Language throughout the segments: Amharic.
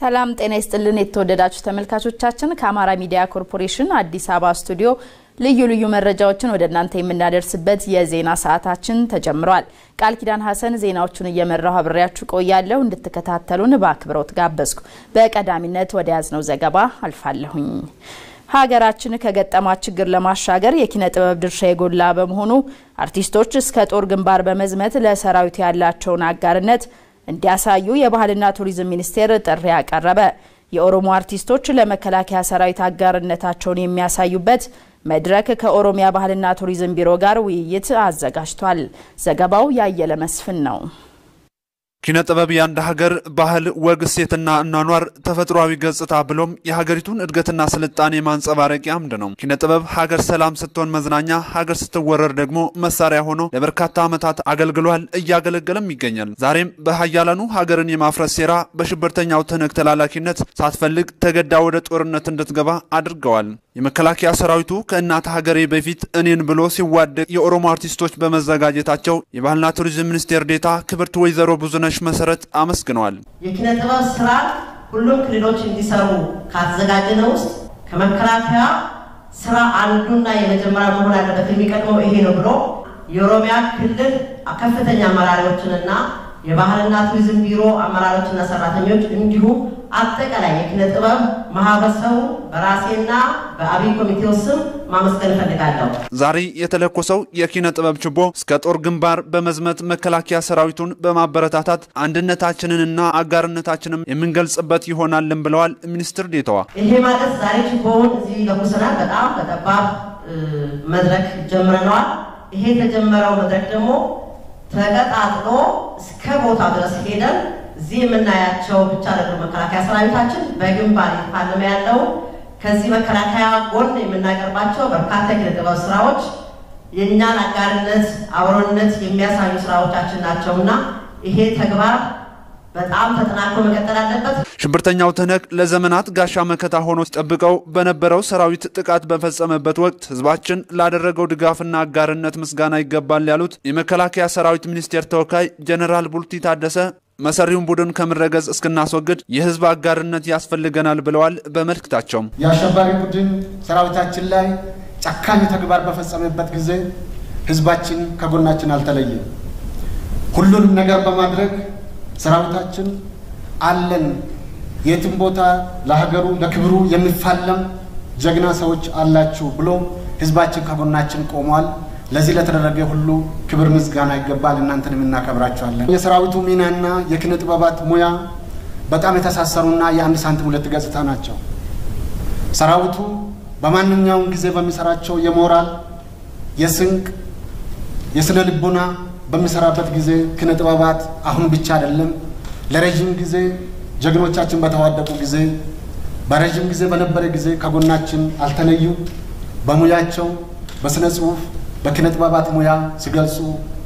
ሰላም ጤና ይስጥልን የተወደዳችሁ ተመልካቾቻችን፣ ከአማራ ሚዲያ ኮርፖሬሽን አዲስ አበባ ስቱዲዮ ልዩ ልዩ መረጃዎችን ወደ እናንተ የምናደርስበት የዜና ሰዓታችን ተጀምሯል። ቃል ኪዳን ሀሰን ዜናዎቹን እየመራሁ አብሬያችሁ ቆያለሁ። እንድትከታተሉን በአክብሮት ጋበዝኩ። በቀዳሚነት ወደ ያዝነው ዘገባ አልፋለሁኝ። ሀገራችን ከገጠማት ችግር ለማሻገር የኪነ ጥበብ ድርሻ የጎላ በመሆኑ አርቲስቶች እስከ ጦር ግንባር በመዝመት ለሰራዊት ያላቸውን አጋርነት እንዲያሳዩ የባህልና ቱሪዝም ሚኒስቴር ጥሪ አቀረበ። የኦሮሞ አርቲስቶች ለመከላከያ ሰራዊት አጋርነታቸውን የሚያሳዩበት መድረክ ከኦሮሚያ ባህልና ቱሪዝም ቢሮ ጋር ውይይት አዘጋጅቷል። ዘገባው ያየለ መስፍን ነው። ኪነ ጥበብ የአንድ ሀገር ባህል፣ ወግ፣ እሴትና እኗኗር ተፈጥሯዊ ገጽታ ብሎም የሀገሪቱን እድገትና ስልጣኔ ማንጸባረቂያ አምድ ነው። ኪነ ጥበብ ሀገር ሰላም ስትሆን መዝናኛ፣ ሀገር ስትወረር ደግሞ መሳሪያ ሆኖ ለበርካታ ዓመታት አገልግሏል፣ እያገለገለም ይገኛል። ዛሬም በሀያላኑ ሀገርን የማፍረስ ሴራ በሽብርተኛው ትንክ ተላላኪነት ሳትፈልግ ተገዳ ወደ ጦርነት እንድትገባ አድርገዋል። የመከላከያ ሰራዊቱ ከእናት ሀገሬ በፊት እኔን ብሎ ሲዋደቅ የኦሮሞ አርቲስቶች በመዘጋጀታቸው የባህልና ቱሪዝም ሚኒስቴር ዴታ ክብርት ወይዘሮ ብዙነሽ መሰረት አመስግነዋል። የኪነ ጥበብ ስራ ሁሉም ክልሎች እንዲሰሩ ካተዘጋጀነው ውስጥ ከመከላከያ ስራ አንዱና የመጀመሪያ መሆን ያለበት የሚቀድመው ይሄ ነው ብሎ የኦሮሚያ ክልል ከፍተኛ አመራሪዎችንና የባህልና ቱሪዝም ቢሮ አመራሮችና ሰራተኞች እንዲሁም አጠቃላይ የኪነ ጥበብ ማህበረሰቡ በራሴና በአብይ ኮሚቴው ስም ማመስገን እፈልጋለሁ። ዛሬ የተለኮሰው የኪነ ጥበብ ችቦ እስከ ጦር ግንባር በመዝመት መከላከያ ሰራዊቱን በማበረታታት አንድነታችንንና አጋርነታችንም የምንገልጽበት ይሆናልን ብለዋል ሚኒስትር ዴታዋ። ይሄ ማለት ዛሬ ችቦውን እዚህ ለኩሰናል። በጣም በጠባብ መድረክ ጀምረነዋል። ይሄ የተጀመረው መድረክ ደግሞ ተቀጣጥሎ እስከ ቦታ ድረስ ሄደን እዚህ የምናያቸው ብቻ ደግሞ መከላከያ ሰራዊታችን በግንባር እየተፋለመ ያለው ከዚህ መከላከያ ጎን የምናቀርባቸው በርካታ የኪነ ጥበብ ስራዎች የእኛን አጋርነት፣ አብሮነት የሚያሳዩ ስራዎቻችን ናቸውና ይሄ ተግባር በጣም ተጠናክሮ መቀጠል አለበት። ሽብርተኛው ትህነግ ለዘመናት ጋሻ መከታ ሆኖ ሲጠብቀው በነበረው ሰራዊት ጥቃት በፈጸመበት ወቅት ህዝባችን ላደረገው ድጋፍና አጋርነት ምስጋና ይገባል ያሉት የመከላከያ ሰራዊት ሚኒስቴር ተወካይ ጀኔራል ቡልቲ ታደሰ መሰሪውን ቡድን ከምረገጽ እስክናስወግድ የህዝብ አጋርነት ያስፈልገናል ብለዋል። በመልእክታቸውም የአሸባሪ ቡድን ሰራዊታችን ላይ ጨካኝ ተግባር በፈጸመበት ጊዜ ህዝባችን ከጎናችን አልተለየም። ሁሉንም ነገር በማድረግ ሰራዊታችን አለን፣ የትም ቦታ ለሀገሩ ለክብሩ የሚፋለም ጀግና ሰዎች አላችሁ ብሎ ህዝባችን ከጎናችን ቆሟል። ለዚህ ለተደረገ ሁሉ ክብር ምስጋና ይገባል። እናንተን የምናከብራችኋለን። የሰራዊቱ ሚናና የኪነ ጥበባት ሙያ በጣም የተሳሰሩና የአንድ ሳንቲም ሁለት ገጽታ ናቸው። ሰራዊቱ በማንኛውም ጊዜ በሚሰራቸው የሞራል የስንቅ፣ የስነ ልቦና በሚሰራበት ጊዜ ኪነ ጥበባት አሁን ብቻ አይደለም፣ ለረዥም ጊዜ ጀግኖቻችን በተዋደቁ ጊዜ በረዥም ጊዜ በነበረ ጊዜ ከጎናችን አልተለዩ። በሙያቸው በስነ ጽሁፍ በኪነ ጥበባት ሙያ ሲገልጹ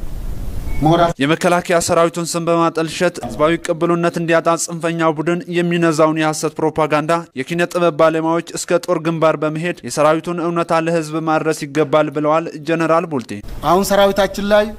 ሞራል የመከላከያ ሰራዊቱን ስም በማጠልሸት ህዝባዊ ቅብሉነት እንዲያጣ ጽንፈኛው ቡድን የሚነዛውን የሐሰት ፕሮፓጋንዳ የኪነ ጥበብ ባለሙያዎች እስከ ጦር ግንባር በመሄድ የሰራዊቱን እውነታ ለህዝብ ማድረስ ይገባል ብለዋል ጀነራል ቡልቴ። አሁን ሰራዊታችን ላይ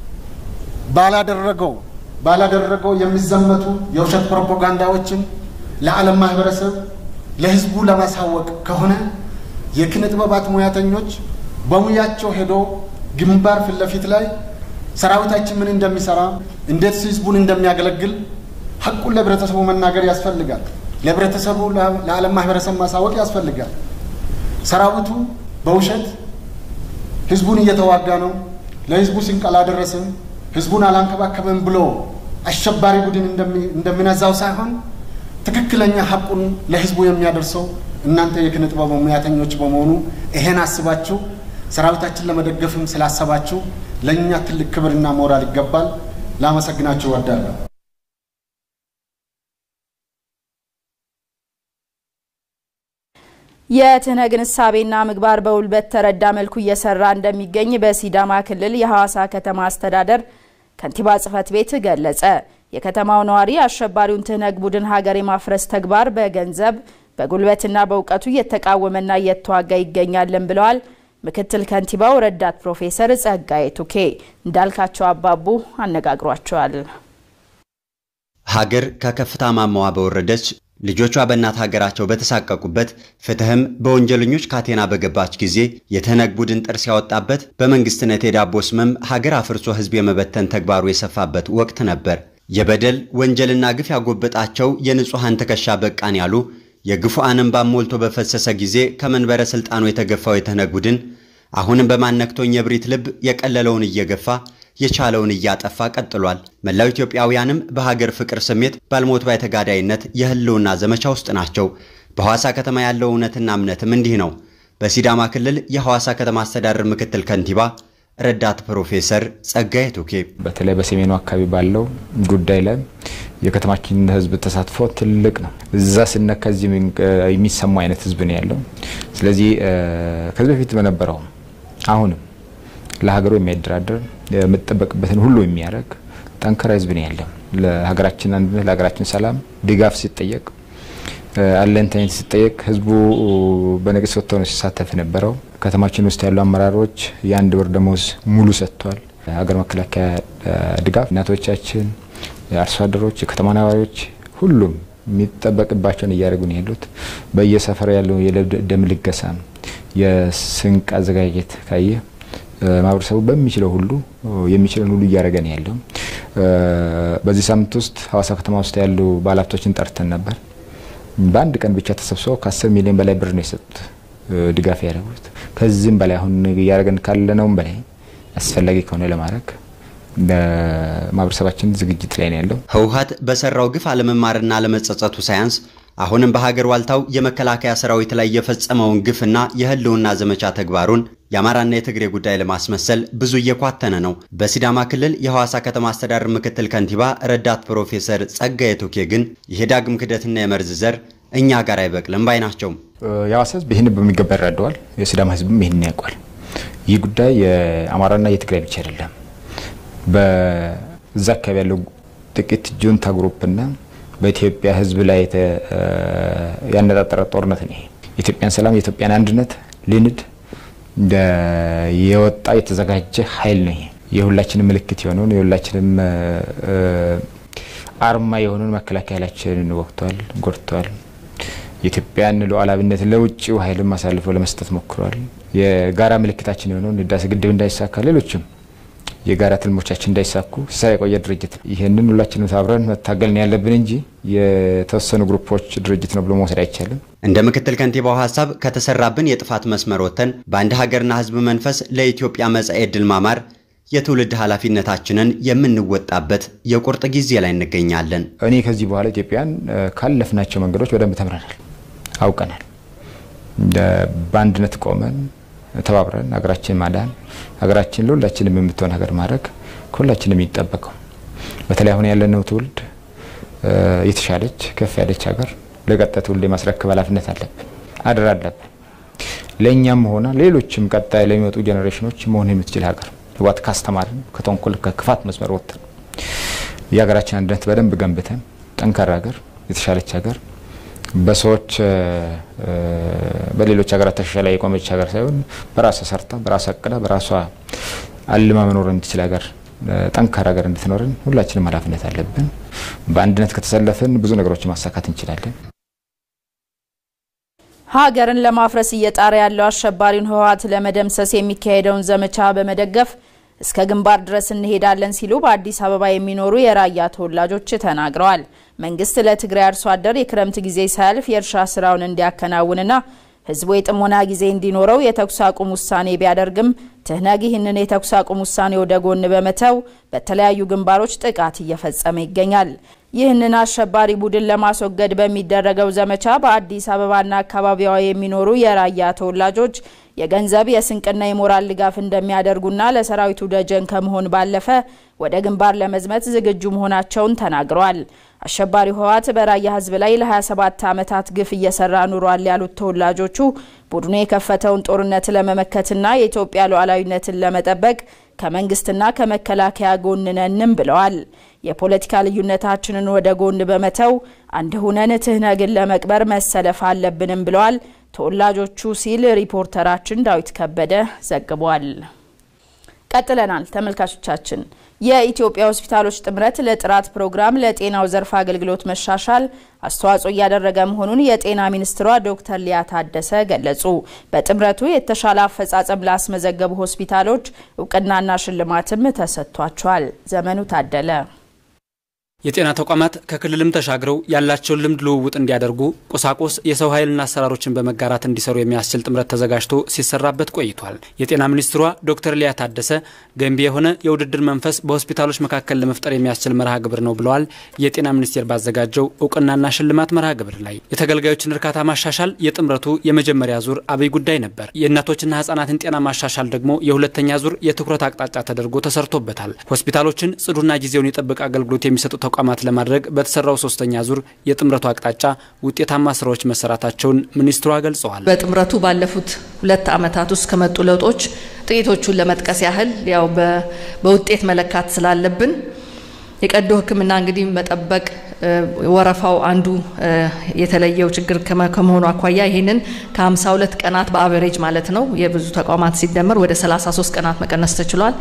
ባላደረገው ባላደረገው የሚዘመቱ የውሸት ፕሮፓጋንዳዎችን ለዓለም ማህበረሰብ ለህዝቡ ለማሳወቅ ከሆነ የኪነ ጥበባት ሙያተኞች በሙያቸው ሄዶ ግንባር ፊት ለፊት ላይ ሰራዊታችን ምን እንደሚሰራ እንዴት ህዝቡን እንደሚያገለግል ሀቁን ለህብረተሰቡ መናገር ያስፈልጋል። ለህብረተሰቡ ለዓለም ማህበረሰብ ማሳወቅ ያስፈልጋል። ሰራዊቱ በውሸት ህዝቡን እየተዋጋ ነው፣ ለህዝቡ ስንቅ አላደረስም፣ ህዝቡን አላንከባከበም ብሎ አሸባሪ ቡድን እንደሚነዛው ሳይሆን ትክክለኛ ሀቁን ለህዝቡ የሚያደርሰው እናንተ የኪነ ጥበብ ሙያተኞች በመሆኑ ይሄን አስባችሁ ሰራዊታችን ለመደገፍም ስላሰባችሁ ለእኛ ትልቅ ክብርና ሞራል ይገባል። ላመሰግናችሁ እወዳለሁ። የትህነግን እሳቤና ምግባር በውል በተረዳ መልኩ እየሰራ እንደሚገኝ በሲዳማ ክልል የሐዋሳ ከተማ አስተዳደር ከንቲባ ጽሕፈት ቤት ገለጸ። የከተማው ነዋሪ አሸባሪውን ትህነግ ቡድን ሀገር የማፍረስ ተግባር በገንዘብ በጉልበትና በእውቀቱ እየተቃወመና እየተዋጋ ይገኛልን ብለዋል። ምክትል ከንቲባው ረዳት ፕሮፌሰር ጸጋዬ ቱኬ እንዳልካቸው አባቡ አነጋግሯቸዋል። ሀገር ከከፍታ ማማዋ በወረደች ልጆቿ በእናት ሀገራቸው በተሳቀቁበት ፍትህም በወንጀለኞች ካቴና በገባች ጊዜ የትህነግ ቡድን ጥርስ ያወጣበት በመንግስትነት የዳቦ ስምም ሀገር አፍርሶ ህዝብ የመበተን ተግባሩ የሰፋበት ወቅት ነበር። የበደል ወንጀልና ግፍ ያጎበጣቸው የንጹሐን ትከሻ በቃን ያሉ የግፉአን እንባም ሞልቶ በፈሰሰ ጊዜ ከመንበረ ሥልጣኑ የተገፋው የትህነግ ቡድን አሁንም በማነክቶኝ የብሪት ልብ የቀለለውን እየገፋ የቻለውን እያጠፋ ቀጥሏል። መላው ኢትዮጵያውያንም በሀገር ፍቅር ስሜት ባልሞት ባይ ተጋዳይነት የህልውና ዘመቻ ውስጥ ናቸው። በሐዋሳ ከተማ ያለው እውነትና እምነትም እንዲህ ነው። በሲዳማ ክልል የሐዋሳ ከተማ አስተዳደር ምክትል ከንቲባ ረዳት ፕሮፌሰር ጸጋዬ ቱኬ በተለይ በሰሜኑ አካባቢ ባለው ጉዳይ ላይ የከተማችን ህዝብ ተሳትፎ ትልቅ ነው። እዛ ስነካ እዚህ የሚሰማ አይነት ህዝብ ነው ያለው። ስለዚህ ከዚህ በፊት በነበረው አሁንም ለሀገሩ የሚያደራድር የምጠበቅበትን ሁሉ የሚያደርግ ጠንካራ ህዝብ ነው ያለው። ለሀገራችን አንድነት፣ ለሀገራችን ሰላም ድጋፍ ሲጠየቅ አለንታይነት ሲጠየቅ ህዝቡ በነቂስ ወጥቶ ነው ሲሳተፍ የነበረው። ከተማችን ውስጥ ያሉ አመራሮች የአንድ ወር ደሞዝ ሙሉ ሰጥቷል። ሀገር መከላከያ ድጋፍ እናቶቻችን፣ አርሶ አደሮች፣ የከተማ ነዋሪዎች ሁሉም የሚጠበቅባቸውን እያደረጉ ነው ያሉት። በየሰፈር ያለው የደም ልገሳ የስንቅ አዘጋጀት ካየ ማህበረሰቡ በሚችለው ሁሉ የሚችለን ሁሉ እያደረገ ነው ያለው። በዚህ ሳምንት ውስጥ ሐዋሳ ከተማ ውስጥ ያሉ ባለሀብቶችን ጠርተን ነበር። በአንድ ቀን ብቻ ተሰብስበው ከአስር ሚሊዮን በላይ ብር ነው የሰጡት ድጋፍ ያደረጉት። ከዚህም በላይ አሁን እያደረገን ካለነውም በላይ አስፈላጊ ከሆነ ለማድረግ ማህበረሰባችን ዝግጅት ላይ ነው ያለው። ህወሓት በሰራው ግፍ አለመማርና አለመጸጸቱ ሳያንስ አሁንም በሀገር ዋልታው የመከላከያ ሰራዊት ላይ የፈጸመውን ግፍና የህልውና ዘመቻ ተግባሩን የአማራና የትግሬ ጉዳይ ለማስመሰል ብዙ እየኳተነ ነው። በሲዳማ ክልል የሐዋሳ ከተማ አስተዳደር ምክትል ከንቲባ ረዳት ፕሮፌሰር ጸጋዬ ቱኬ ግን ይሄ ዳግም ክደትና የመርዝ ዘር እኛ ጋር አይበቅልም ባይ ናቸው። የሐዋሳ ህዝብ ይህን በሚገባ ይረዳዋል። የሲዳማ ህዝብም ይህን ያውቋል። ይህ ጉዳይ የአማራና የትግራይ ብቻ አይደለም። በዛ አካባቢ ያለው ጥቂት ጁንታ ግሩፕና በኢትዮጵያ ህዝብ ላይ ያነጣጠረ ጦርነት ነው። የኢትዮጵያን ሰላም የኢትዮጵያን አንድነት ሊንድ የወጣ የተዘጋጀ ኃይል ነው። የሁላችንም ምልክት የሆነውን የሁላችንም አርማ የሆነውን መከላከያ ኃይላችንን ወቅቷል፣ ጎድቷል። የኢትዮጵያን ሉዓላዊነት ለውጭው ኃይልም አሳልፎ ለመስጠት ሞክሯል። የጋራ ምልክታችን የሆነውን ህዳሴ ግድብ እንዳይሳካ ሌሎችም የጋራ ትልሞቻችን እንዳይሳኩ ሲሰራ የቆየ ድርጅት ነው። ይህንን ሁላችንም አብረን መታገል ነው ያለብን እንጂ የተወሰኑ ግሩፖች ድርጅት ነው ብሎ መውሰድ አይቻልም። እንደ ምክትል ከንቲባው ሀሳብ ከተሰራብን የጥፋት መስመር ወጥተን በአንድ ሀገርና ህዝብ መንፈስ ለኢትዮጵያ መጻኤ ዕድል ማማር የትውልድ ኃላፊነታችንን የምንወጣበት የቁርጥ ጊዜ ላይ እንገኛለን። እኔ ከዚህ በኋላ ኢትዮጵያን ካለፍናቸው መንገዶች በደንብ ተምረናል፣ አውቀናል። በአንድነት ቆመን ተባብረን ሀገራችን ማዳን ሀገራችን ለሁላችንም የምትሆን ሀገር ማድረግ ከሁላችንም የሚጠበቀው በተለይ አሁን ያለነው ትውልድ የተሻለች ከፍ ያለች ሀገር ለቀጣይ ትውልድ የማስረከብ ኃላፊነት አለብን፣ አደራ አለብን። ለእኛም ሆነ ሌሎችም ቀጣይ ለሚመጡ ጄኔሬሽኖች መሆን የምትችል ሀገር ህወሓት ካስተማርን ከተንኮል ከክፋት መስመር ወጥተን የሀገራችን አንድነት በደንብ ገንብተን ጠንካራ ሀገር የተሻለች ሀገር በሰዎች በሌሎች ሀገራት ተሻሻላ የቆመች ሀገር ሳይሆን በራሷ ሰርታ በራሷ አቅዳ በራሷ አልማ መኖር እንድችል ሀገር ጠንካራ ሀገር እንድትኖርን ሁላችንም ኃላፊነት አለብን። በአንድነት ከተሰለፍን ብዙ ነገሮችን ማሳካት እንችላለን። ሀገርን ለማፍረስ እየጣረ ያለው አሸባሪውን ህወሓት ለመደምሰስ የሚካሄደውን ዘመቻ በመደገፍ እስከ ግንባር ድረስ እንሄዳለን ሲሉ በአዲስ አበባ የሚኖሩ የራያ ተወላጆች ተናግረዋል። መንግስት ለትግራይ አርሶ አደር የክረምት ጊዜ ሳያልፍ የእርሻ ስራውን እንዲያከናውንና ህዝቡ የጥሞና ጊዜ እንዲኖረው የተኩስ አቁም ውሳኔ ቢያደርግም ትህነግ ይህንን የተኩስ አቁም ውሳኔ ወደ ጎን በመተው በተለያዩ ግንባሮች ጥቃት እየፈጸመ ይገኛል። ይህንን አሸባሪ ቡድን ለማስወገድ በሚደረገው ዘመቻ በአዲስ አበባና አካባቢዋ የሚኖሩ የራያ ተወላጆች የገንዘብ የስንቅና የሞራል ድጋፍ እንደሚያደርጉና ለሰራዊቱ ደጀን ከመሆን ባለፈ ወደ ግንባር ለመዝመት ዝግጁ መሆናቸውን ተናግረዋል። አሸባሪው ህወሓት በራያ ህዝብ ላይ ለ27 ዓመታት ግፍ እየሰራ ኑሯል ያሉት ተወላጆቹ ቡድኑ የከፈተውን ጦርነት ለመመከትና የኢትዮጵያ ሉዓላዊነትን ለመጠበቅ ከመንግስትና ከመከላከያ ጎን ነንም ብለዋል። የፖለቲካ ልዩነታችንን ወደ ጎን በመተው አንድ ሁነን ትህነግን ለመቅበር መሰለፍ አለብንም ብለዋል ተወላጆቹ ሲል ሪፖርተራችን ዳዊት ከበደ ዘግቧል። ቀጥለናል ተመልካቾቻችን። የኢትዮጵያ ሆስፒታሎች ጥምረት ለጥራት ፕሮግራም ለጤናው ዘርፍ አገልግሎት መሻሻል አስተዋጽኦ እያደረገ መሆኑን የጤና ሚኒስትሯ ዶክተር ሊያ ታደሰ ገለጹ። በጥምረቱ የተሻለ አፈጻጸም ላስመዘገቡ ሆስፒታሎች እውቅናና ሽልማትም ተሰጥቷቸዋል። ዘመኑ ታደለ የጤና ተቋማት ከክልልም ተሻግረው ያላቸውን ልምድ ልውውጥ እንዲያደርጉ ቁሳቁስ፣ የሰው ኃይልና አሰራሮችን በመጋራት እንዲሰሩ የሚያስችል ጥምረት ተዘጋጅቶ ሲሰራበት ቆይቷል። የጤና ሚኒስትሯ ዶክተር ሊያ ታደሰ ገንቢ የሆነ የውድድር መንፈስ በሆስፒታሎች መካከል ለመፍጠር የሚያስችል መርሃ ግብር ነው ብለዋል። የጤና ሚኒስቴር ባዘጋጀው እውቅናና ሽልማት መርሃ ግብር ላይ የተገልጋዮችን እርካታ ማሻሻል የጥምረቱ የመጀመሪያ ዙር አብይ ጉዳይ ነበር። የእናቶችና ህጻናትን ጤና ማሻሻል ደግሞ የሁለተኛ ዙር የትኩረት አቅጣጫ ተደርጎ ተሰርቶበታል። ሆስፒታሎችን ጽዱና ጊዜውን የጠበቀ አገልግሎት የሚሰጡ ተቋማት ለማድረግ በተሰራው ሶስተኛ ዙር የጥምረቱ አቅጣጫ ውጤታማ ስራዎች መሰራታቸውን ሚኒስትሯ ገልጸዋል። በጥምረቱ ባለፉት ሁለት ዓመታት ውስጥ ከመጡ ለውጦች ጥቂቶቹን ለመጥቀስ ያህል ያው በውጤት መለካት ስላለብን የቀዶ ሕክምና እንግዲህ መጠበቅ ወረፋው አንዱ የተለየው ችግር ከመሆኑ አኳያ ይህንን ከ52 ቀናት በአቨሬጅ ማለት ነው የብዙ ተቋማት ሲደመር ወደ 33 ቀናት መቀነስ ተችሏል።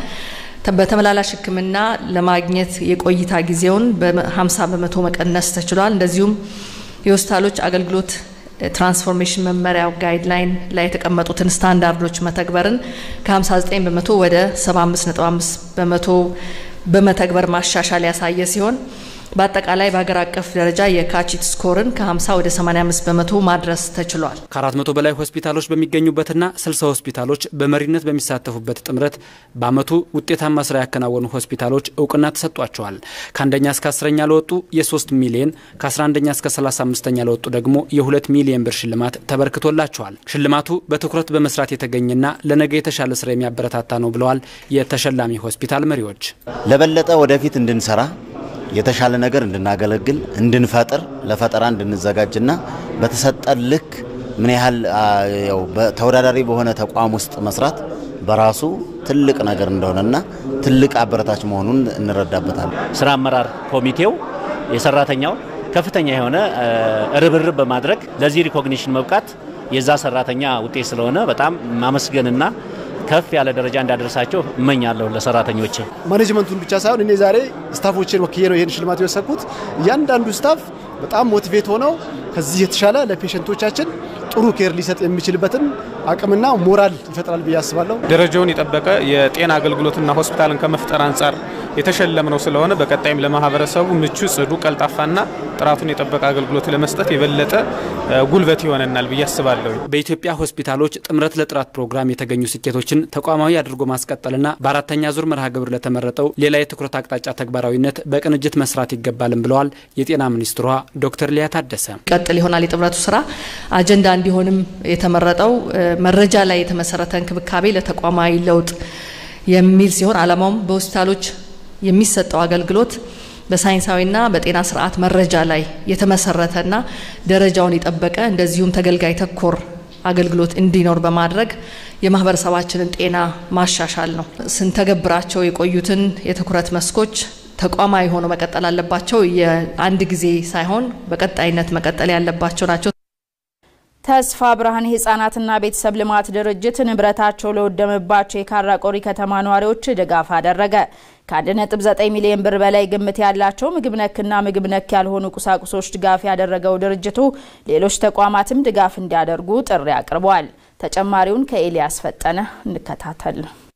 በተመላላሽ ሕክምና ለማግኘት የቆይታ ጊዜውን በ50 በመቶ መቀነስ ተችሏል። እንደዚሁም የሆስፒታሎች አገልግሎት ትራንስፎርሜሽን መመሪያው ጋይድላይን ላይ የተቀመጡትን ስታንዳርዶች መተግበርን ከ59 በመቶ ወደ 75.5 በመቶ በመተግበር ማሻሻል ያሳየ ሲሆን በአጠቃላይ በሀገር አቀፍ ደረጃ የካቺት ስኮርን ከ50 ወደ 85 በመቶ ማድረስ ተችሏል። ከ400 በላይ ሆስፒታሎች በሚገኙበትና 60 ሆስፒታሎች በመሪነት በሚሳተፉበት ጥምረት በአመቱ ውጤታማ ስራ ያከናወኑ ሆስፒታሎች እውቅና ተሰጧቸዋል። ከአንደኛ እስከ አስረኛ ለወጡ የ3 ሚሊየን ከ11ኛ እስከ 35ኛ ለወጡ ደግሞ የ2 ሚሊየን ብር ሽልማት ተበርክቶላቸዋል። ሽልማቱ በትኩረት በመስራት የተገኘና ለነገ የተሻለ ስራ የሚያበረታታ ነው ብለዋል የተሸላሚ ሆስፒታል መሪዎች። ለበለጠ ወደፊት እንድንሰራ የተሻለ ነገር እንድናገለግል እንድንፈጥር ለፈጠራ እንድንዘጋጅና በተሰጠን ልክ ምን ያህል ያው ተወዳዳሪ በሆነ ተቋም ውስጥ መስራት በራሱ ትልቅ ነገር እንደሆነና ትልቅ አበረታች መሆኑን እንረዳበታለን። ስራ አመራር ኮሚቴው የሰራተኛው ከፍተኛ የሆነ ርብርብ በማድረግ ለዚህ ሪኮግኒሽን መብቃት የዛ ሰራተኛ ውጤት ስለሆነ በጣም ማመስገንና ከፍ ያለ ደረጃ እንዳደረሳቸው እመኛለሁ ለሰራተኞች። ማኔጅመንቱን ብቻ ሳይሆን እኔ ዛሬ ስታፎችን ወክዬ ነው ይህን ሽልማት የወሰድኩት። እያንዳንዱ ስታፍ በጣም ሞቲቬት ሆነው ከዚህ የተሻለ ለፔሸንቶቻችን ጥሩ ኬር ሊሰጥ የሚችልበትን አቅምና ሞራል ይፈጥራል ብዬ አስባለሁ። ደረጃውን የጠበቀ የጤና አገልግሎትና ሆስፒታልን ከመፍጠር አንጻር የተሸለምነው ስለሆነ በቀጣይም ለማህበረሰቡ ምቹ፣ ጽዱ፣ ቀልጣፋና ጥራቱን የጠበቀ አገልግሎት ለመስጠት የበለጠ ጉልበት ይሆነናል ብዬ አስባለሁ። በኢትዮጵያ ሆስፒታሎች ጥምረት ለጥራት ፕሮግራም የተገኙ ስኬቶችን ተቋማዊ አድርጎ ማስቀጠልና በአራተኛ ዙር መርሃ ግብር ለተመረጠው ሌላ የትኩረት አቅጣጫ ተግባራዊነት በቅንጅት መስራት ይገባልም ብለዋል የጤና ሚኒስትሯ ዶክተር ሊያ ታደሰ። ቀጥል ይሆናል የጥምረቱ ስራ አጀንዳ እንዲሆንም የተመረጠው መረጃ ላይ የተመሰረተ እንክብካቤ ለተቋማዊ ለውጥ የሚል ሲሆን ዓላማውም በሆስፒታሎች የሚሰጠው አገልግሎት በሳይንሳዊና በጤና ስርዓት መረጃ ላይ የተመሰረተና ደረጃውን የጠበቀ እንደዚሁም ተገልጋይ ተኮር አገልግሎት እንዲኖር በማድረግ የማህበረሰባችንን ጤና ማሻሻል ነው። ስንተገብራቸው የቆዩትን የትኩረት መስኮች ተቋማዊ ሆኖ መቀጠል አለባቸው። የአንድ ጊዜ ሳይሆን በቀጣይነት መቀጠል ያለባቸው ናቸው። ተስፋ ብርሃን የህጻናትና ቤተሰብ ልማት ድርጅት ንብረታቸው ለወደመባቸው የካራ ቆሪ ከተማ ነዋሪዎች ድጋፍ አደረገ። ከ1.9 ሚሊዮን ብር በላይ ግምት ያላቸው ምግብ ነክና ምግብ ነክ ያልሆኑ ቁሳቁሶች ድጋፍ ያደረገው ድርጅቱ ሌሎች ተቋማትም ድጋፍ እንዲያደርጉ ጥሪ አቅርበዋል። ተጨማሪውን ከኤልያስ ፈጠነ እንከታተል።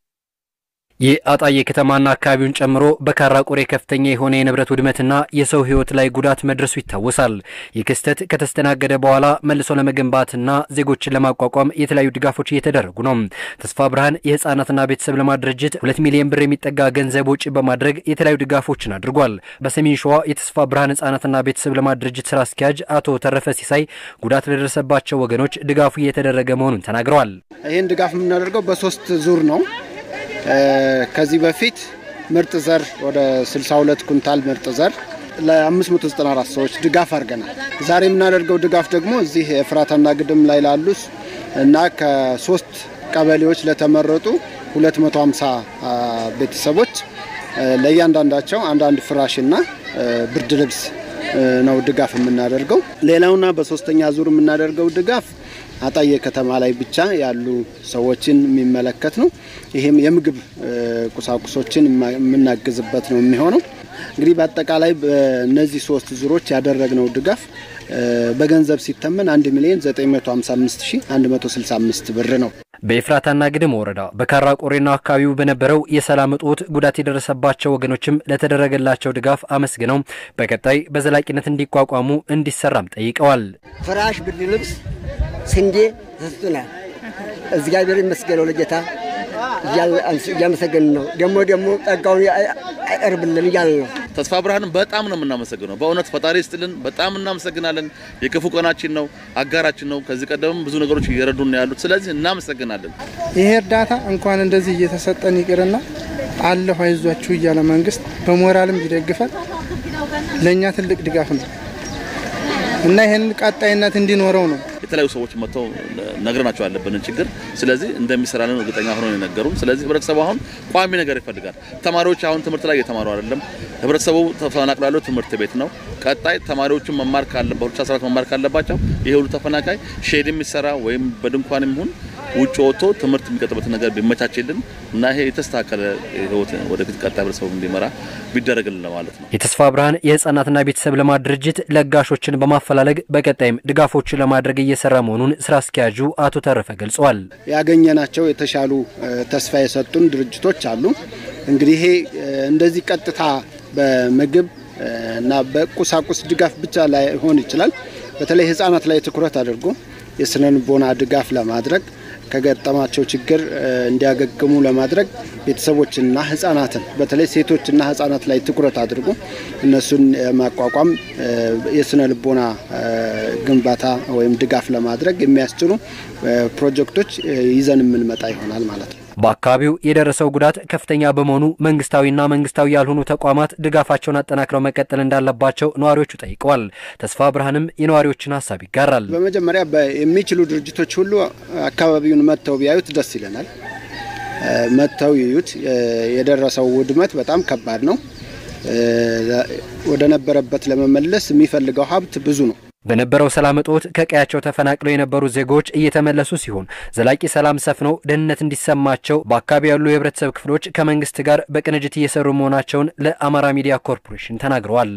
የአጣዬ ከተማና አካባቢውን ጨምሮ በካራ ቆሬ ከፍተኛ የሆነ የንብረት ውድመትና የሰው ሕይወት ላይ ጉዳት መድረሱ ይታወሳል። ይህ ክስተት ከተስተናገደ በኋላ መልሶ ለመገንባትና ዜጎችን ለማቋቋም የተለያዩ ድጋፎች እየተደረጉ ነው። ተስፋ ብርሃን የህፃናትና ቤተሰብ ልማት ድርጅት ሁለት ሚሊዮን ብር የሚጠጋ ገንዘብ ወጪ በማድረግ የተለያዩ ድጋፎችን አድርጓል። በሰሜን ሸዋ የተስፋ ብርሃን ህጻናትና ቤተሰብ ልማት ድርጅት ስራ አስኪያጅ አቶ ተረፈ ሲሳይ ጉዳት ለደረሰባቸው ወገኖች ድጋፉ እየተደረገ መሆኑን ተናግረዋል። ይህን ድጋፍ የምናደርገው በሶስት ዙር ነው። ከዚህ በፊት ምርጥ ዘር ወደ 62 ኩንታል ምርጥ ዘር ለ594 ሰዎች ድጋፍ አድርገናል። ዛሬ የምናደርገው ድጋፍ ደግሞ እዚህ ኤፍራታና ግድም ላይ ላሉ እና ከሶስት ቀበሌዎች ለተመረጡ 250 ቤተሰቦች ለእያንዳንዳቸው አንዳንድ ፍራሽና ብርድ ልብስ ነው ድጋፍ የምናደርገው። ሌላውና በሶስተኛ ዙር የምናደርገው ድጋፍ አጣዬ ከተማ ላይ ብቻ ያሉ ሰዎችን የሚመለከት ነው። ይሄም የምግብ ቁሳቁሶችን የምናግዝበት ነው የሚሆነው። እንግዲህ በአጠቃላይ በእነዚህ ሶስት ዙሮች ያደረግነው ድጋፍ በገንዘብ ሲተመን 1 ሚሊዮን 955165 ብር ነው። በኤፍራታና ግድም ወረዳ በካራ ቆሬና አካባቢው በነበረው የሰላም እጦት ጉዳት የደረሰባቸው ወገኖችም ለተደረገላቸው ድጋፍ አመስግነው በቀጣይ በዘላቂነት እንዲቋቋሙ እንዲሰራም ጠይቀዋል። ፍራሽ፣ ብርድ ልብስ፣ ስንዴ ተሰጥቶናል። እግዚአብሔር ይመስገነው ለጌታ እያመሰገን ነው። ደግሞ ደግሞ ጸጋውን አይቀርብልን እያለ ነው። ተስፋ ብርሃንን በጣም ነው የምናመሰግነው። በእውነት ፈጣሪ ይስጥልን፣ በጣም እናመሰግናለን። የክፉ ቀናችን ነው፣ አጋራችን ነው። ከዚህ ቀደምም ብዙ ነገሮች እየረዱን ነው ያሉት። ስለዚህ እናመሰግናለን። ይሄ እርዳታ እንኳን እንደዚህ እየተሰጠን ይቅርና አለሁ አይዟችሁ እያለ መንግስት በሞራልም ቢደግፈን ለእኛ ትልቅ ድጋፍ ነው እና ይህን ቀጣይነት እንዲኖረው ነው የተለያዩ ሰዎች መጥተው ነግረናቸው ያለብንን ችግር ስለዚህ እንደሚሰራልን እርግጠኛ ሆኖ የነገሩን። ስለዚህ ህብረተሰቡ አሁን ቋሚ ነገር ይፈልጋል። ተማሪዎች አሁን ትምህርት ላይ እየተማሩ አይደለም። ህብረተሰቡ ተፈናቅሎ ያለው ትምህርት ቤት ነው። ቀጣይ ተማሪዎችን መማር ካለባቸው 2014 መማር ካለባቸው ይሄ ሁሉ ተፈናቃይ ሼድ የሚሰራ ወይም በድንኳን ይሁን ውጭ ወጥቶ ትምህርት የሚቀጥበት ነገር ቢመቻችልን እና ይሄ የተስተካከለ ህይወት ወደፊት ቀጣይ ህብረተሰቡ እንዲመራ ቢደረግልን ለማለት ነው። የተስፋ ብርሃን የህጻናትና ቤተሰብ ልማት ድርጅት ለጋሾችን በማፈላለግ በቀጣይም ድጋፎችን ለማድረግ እየሰራ መሆኑን ስራ አስኪያጁ አቶ ተረፈ ገልጸዋል። ያገኘናቸው የተሻሉ ተስፋ የሰጡን ድርጅቶች አሉ። እንግዲህ ይሄ እንደዚህ ቀጥታ በምግብ እና በቁሳቁስ ድጋፍ ብቻ ላይሆን ይችላል። በተለይ ህጻናት ላይ ትኩረት አድርጎ የስነ ልቦና ድጋፍ ለማድረግ ከገጠማቸው ችግር እንዲያገግሙ ለማድረግ ቤተሰቦችንና ህጻናትን በተለይ ሴቶችና ህጻናት ላይ ትኩረት አድርጎ እነሱን ማቋቋም የስነ ልቦና ግንባታ ወይም ድጋፍ ለማድረግ የሚያስችሉ ፕሮጀክቶች ይዘን የምንመጣ ይሆናል ማለት ነው። በአካባቢው የደረሰው ጉዳት ከፍተኛ በመሆኑ መንግስታዊና መንግስታዊ ያልሆኑ ተቋማት ድጋፋቸውን አጠናክረው መቀጠል እንዳለባቸው ነዋሪዎቹ ጠይቀዋል። ተስፋ ብርሃንም የነዋሪዎችን ሀሳብ ይጋራል። በመጀመሪያ የሚችሉ ድርጅቶች ሁሉ አካባቢውን መጥተው ቢያዩት ደስ ይለናል። መጥተው ይዩት። የደረሰው ውድመት በጣም ከባድ ነው። ወደ ነበረበት ለመመለስ የሚፈልገው ሀብት ብዙ ነው። በነበረው ሰላም እጦት ከቀያቸው ተፈናቅለው የነበሩ ዜጎች እየተመለሱ ሲሆን ዘላቂ ሰላም ሰፍኖ ደህንነት እንዲሰማቸው በአካባቢ ያሉ የህብረተሰብ ክፍሎች ከመንግስት ጋር በቅንጅት እየሰሩ መሆናቸውን ለአማራ ሚዲያ ኮርፖሬሽን ተናግረዋል።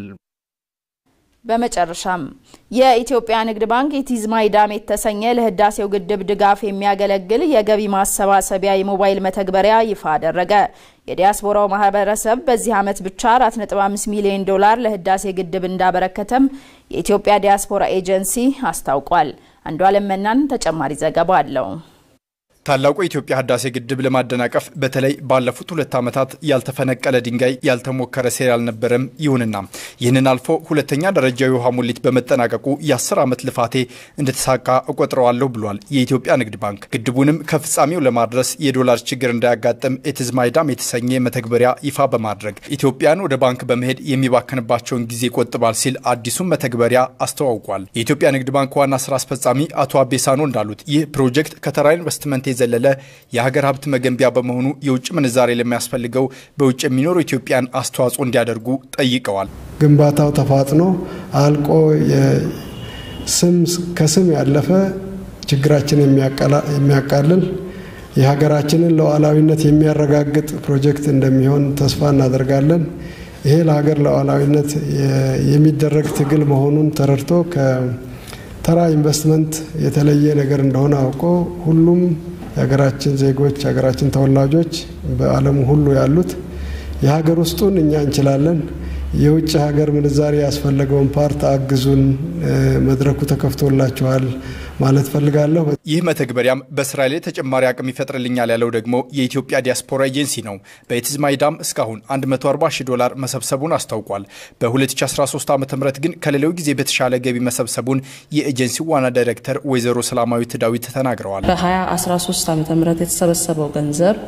በመጨረሻም የኢትዮጵያ ንግድ ባንክ ኢቲዝማይዳም የተሰኘ ለህዳሴው ግድብ ድጋፍ የሚያገለግል የገቢ ማሰባሰቢያ የሞባይል መተግበሪያ ይፋ አደረገ። የዲያስፖራው ማህበረሰብ በዚህ ዓመት ብቻ 4.5 ሚሊዮን ዶላር ለህዳሴ ግድብ እንዳበረከተም የኢትዮጵያ ዲያስፖራ ኤጀንሲ አስታውቋል። አንዷለም መናን ተጨማሪ ዘገባ አለው። ታላቁ የኢትዮጵያ ህዳሴ ግድብ ለማደናቀፍ በተለይ ባለፉት ሁለት ዓመታት ያልተፈነቀለ ድንጋይ ያልተሞከረ ሴራ አልነበረም። ይሁንና ይህንን አልፎ ሁለተኛ ደረጃ የውሃ ሙሊት በመጠናቀቁ የአስር ዓመት ልፋቴ እንደተሳካ እቆጥረዋለሁ ብሏል የኢትዮጵያ ንግድ ባንክ። ግድቡንም ከፍጻሜው ለማድረስ የዶላር ችግር እንዳያጋጥም ኢትዝማይዳም የተሰኘ መተግበሪያ ይፋ በማድረግ ኢትዮጵያን ወደ ባንክ በመሄድ የሚባከንባቸውን ጊዜ ይቆጥባል ሲል አዲሱን መተግበሪያ አስተዋውቋል። የኢትዮጵያ ንግድ ባንክ ዋና ስራ አስፈጻሚ አቶ አቤሳኖ እንዳሉት ይህ ፕሮጀክት ከተራ ኢንቨስትመንት የዘለለ የሀገር ሀብት መገንቢያ በመሆኑ የውጭ ምንዛሬ ለሚያስፈልገው በውጭ የሚኖሩ ኢትዮጵያን አስተዋጽኦ እንዲያደርጉ ጠይቀዋል። ግንባታው ተፋጥኖ አልቆ ስም ከስም ያለፈ ችግራችን የሚያቃልል የሀገራችንን ሉዓላዊነት የሚያረጋግጥ ፕሮጀክት እንደሚሆን ተስፋ እናደርጋለን። ይሄ ለሀገር ሉዓላዊነት የሚደረግ ትግል መሆኑን ተረድቶ ከተራ ኢንቨስትመንት የተለየ ነገር እንደሆነ አውቆ ሁሉም የሀገራችን ዜጎች የሀገራችን ተወላጆች በዓለሙ ሁሉ ያሉት የሀገር ውስጡን እኛ እንችላለን፣ የውጭ ሀገር ምንዛሬ ያስፈለገውን ፓርት አግዙን፣ መድረኩ ተከፍቶላችኋል ማለት ፈልጋለሁ። ይህ መተግበሪያም በስራ ላይ ተጨማሪ አቅም ይፈጥርልኛል ያለው ደግሞ የኢትዮጵያ ዲያስፖራ ኤጀንሲ ነው። በኢትዝማይዳም እስካሁን 140 ሺህ ዶላር መሰብሰቡን አስታውቋል። በ2013 ዓ ም ግን ከሌላው ጊዜ በተሻለ ገቢ መሰብሰቡን የኤጀንሲው ዋና ዳይሬክተር ወይዘሮ ሰላማዊት ዳዊት ተናግረዋል። በ2013 ዓ ም የተሰበሰበው ገንዘብ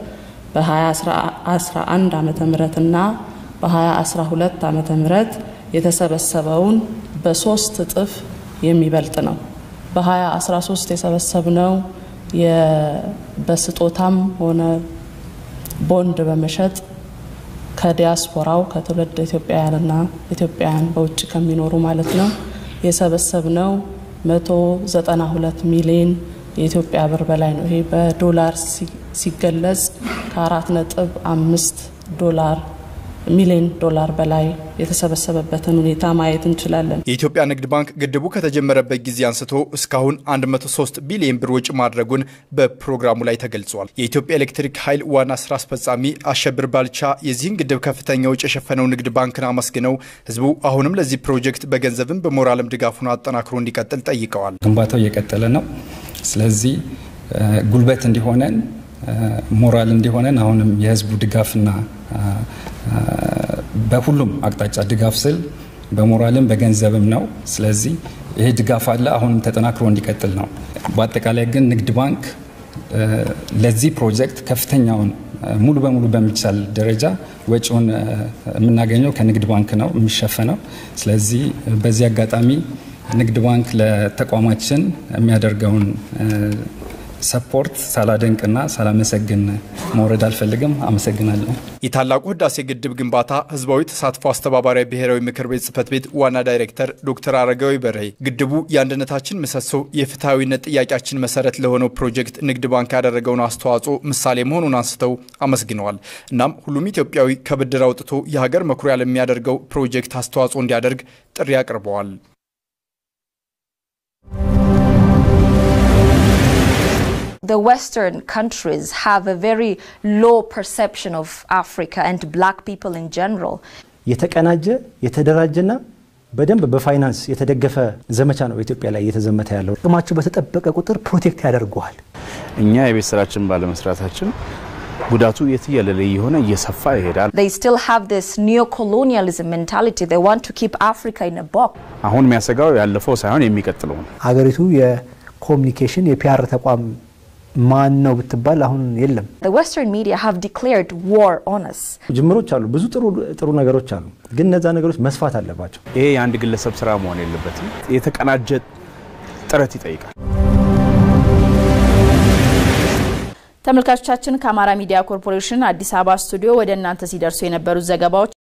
በ2011 ዓ ም እና በ2012 ዓ ም የተሰበሰበውን በሶስት እጥፍ የሚበልጥ ነው። በ2013 የሰበሰብነው በስጦታም ሆነ ቦንድ በመሸጥ ከዲያስፖራው ከትውልድ ኢትዮጵያውያንና ኢትዮጵያውያን በውጭ ከሚኖሩ ማለት ነው የሰበሰብነው 192 ሚሊዮን የኢትዮጵያ ብር በላይ ነው። ይሄ በዶላር ሲገለጽ ከአራት ነጥብ አምስት ዶላር ሚሊዮን ዶላር በላይ የተሰበሰበበትን ሁኔታ ማየት እንችላለን። የኢትዮጵያ ንግድ ባንክ ግድቡ ከተጀመረበት ጊዜ አንስቶ እስካሁን 103 ቢሊዮን ብር ወጪ ማድረጉን በፕሮግራሙ ላይ ተገልጿል። የኢትዮጵያ ኤሌክትሪክ ኃይል ዋና ስራ አስፈጻሚ አሸብር ባልቻ የዚህን ግድብ ከፍተኛ ወጪ የሸፈነው ንግድ ባንክን አመስግነው ህዝቡ አሁንም ለዚህ ፕሮጀክት በገንዘብም በሞራልም ድጋፉን አጠናክሮ እንዲቀጥል ጠይቀዋል። ግንባታው እየቀጠለ ነው። ስለዚህ ጉልበት እንዲሆነን ሞራል እንዲሆነን አሁንም የህዝቡ ድጋፍና በሁሉም አቅጣጫ ድጋፍ ስል በሞራልም በገንዘብም ነው። ስለዚህ ይሄ ድጋፍ አለ፣ አሁንም ተጠናክሮ እንዲቀጥል ነው። በአጠቃላይ ግን ንግድ ባንክ ለዚህ ፕሮጀክት ከፍተኛውን ሙሉ በሙሉ በሚቻል ደረጃ ወጪውን የምናገኘው ከንግድ ባንክ ነው የሚሸፈነው። ስለዚህ በዚህ አጋጣሚ ንግድ ባንክ ለተቋማችን የሚያደርገውን ሰፖርት ሳላደንቅና ሳላመሰግን መውረድ አልፈልግም። አመሰግናለሁ። የታላቁ ህዳሴ ግድብ ግንባታ ህዝባዊ ተሳትፎ አስተባባሪ ብሔራዊ ምክር ቤት ጽህፈት ቤት ዋና ዳይሬክተር ዶክተር አረጋዊ በርሄ ግድቡ የአንድነታችን ምሰሶ፣ የፍትሐዊነት ጥያቄያችን መሰረት ለሆነው ፕሮጀክት ንግድ ባንክ ያደረገውን አስተዋጽኦ ምሳሌ መሆኑን አንስተው አመስግነዋል። እናም ሁሉም ኢትዮጵያዊ ከብድር አውጥቶ የሀገር መኩሪያ ለሚያደርገው ፕሮጀክት አስተዋጽኦ እንዲያደርግ ጥሪ አቅርበዋል። the Western countries have a very low perception of Africa and black people in general. የተቀናጀ የተደራጀና በደንብ በፋይናንስ የተደገፈ ዘመቻ ነው ኢትዮጵያ ላይ እየተዘመተ ያለው። ጥቅማቸው በተጠበቀ ቁጥር ፕሮቴክት ያደርገዋል። እኛ የቤት ስራችን ባለመስራታችን ጉዳቱ የትየለለ የሆነ እየሰፋ ይሄዳል። They still have this neo-colonialism mentality. They want to keep Africa in a box. አሁን የሚያሰጋው ያለፈው ሳይሆን የሚቀጥለው ነው። ሀገሪቱ የኮሚኒኬሽን የፒአር ተቋም ማን ነው ብትባል አሁን የለም። The Western media have declared war on us. ጅምሮች አሉ፣ ብዙ ጥሩ ጥሩ ነገሮች አሉ፣ ግን እነዛ ነገሮች መስፋት አለባቸው። ይሄ የአንድ ግለሰብ ስራ መሆን የለበትም። የተቀናጀ ጥረት ይጠይቃል። ተመልካቾቻችን ከአማራ ሚዲያ ኮርፖሬሽን አዲስ አበባ ስቱዲዮ ወደ እናንተ ሲደርሱ የነበሩት ዘገባዎች